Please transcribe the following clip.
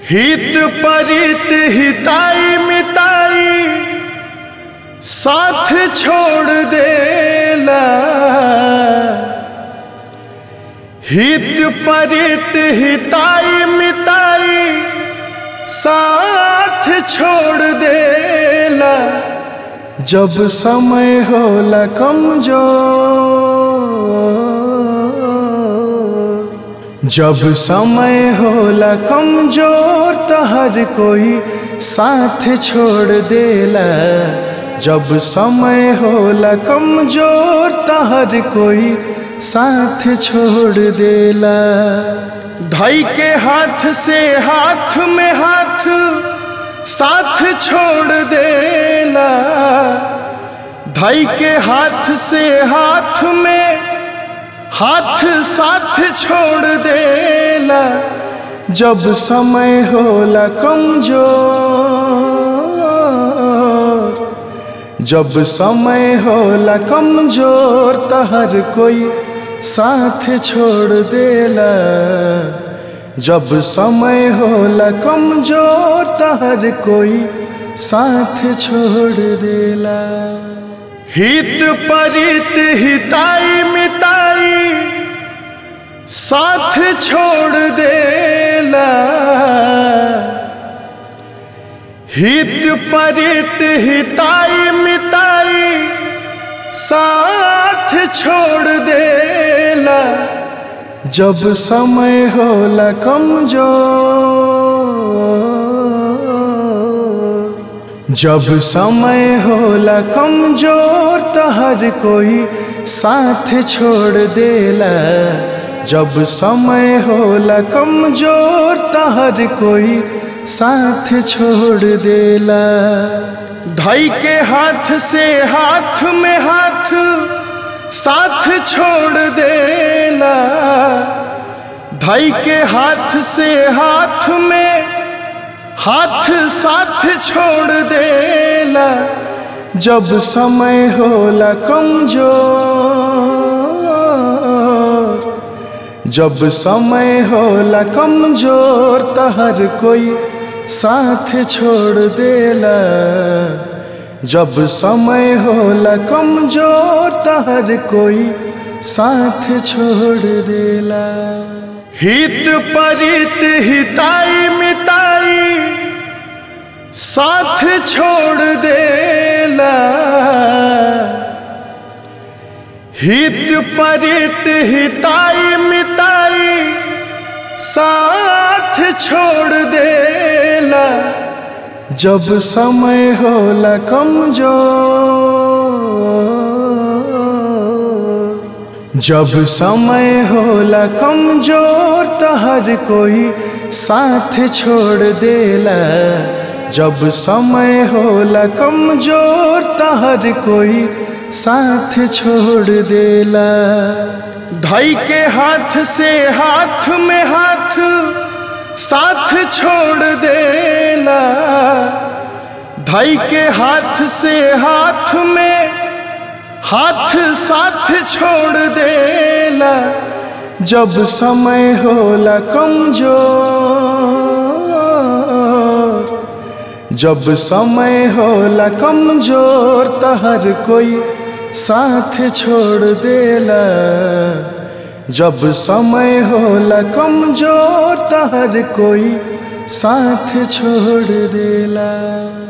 हित परित हिताई मिताई साथ छोड़ देला हित परित हिताई मिताई साथ छोड़ देला जब समय होला कमजोर जब समय होला कमजोर तो हर कोई साथ छोड़ देला जब समय होला कमजोर तो हर कोई साथ छोड़ देला धाई के हाथ से हाथ में हाथ साथ छोड़ देला धाई के हाथ से हाथ में हाथ साथ छोड़ देला जब समय होला कमजोर जब समय होला कमजोर तो हर कोई साथ छोड़ देला जब समय होला कमजोर तो हर कोई साथ छोड़ देला हित परित हिताई मिताई साथ छोड़ देला हित परित हिताई मिताई साथ छोड़ देला जब समय होला कमजोर जब समय होला कमजोर तो हर कोई साथ छोड़ देला जब समय होला कमजोर तो हर कोई साथ छोड़ देला धाई के हाथ से हाथ में हाथ साथ छोड़ देला धाई के हाथ से हाथ में हाथ साथ छोड़ देला जब समय होला कमजोर जब समय होला कमजोर तो हर कोई साथ छोड़ देला जब समय होला कमजोर तो हर कोई साथ छोड़ देला हित परित हिताई मिताई साथ छोड़ देला हित परित हिताई मिताई साथ छोड़ देला जब समय होला कमजोर जब समय होला कमजोर तो हर कोई साथ छोड़ देला जब समय होला कमजोर तो हर कोई साथ छोड़ देला धाई के हाथ से हाथ में हाथ साथ छोड़ देला धाई के हाथ से हाथ में हाथ साथ छोड़ देला जब समय होला कमजोर जब समय होला कमजोर तो हर कोई साथ छोड़ देला जब समय होला कमजोर तो हर कोई साथ छोड़ देला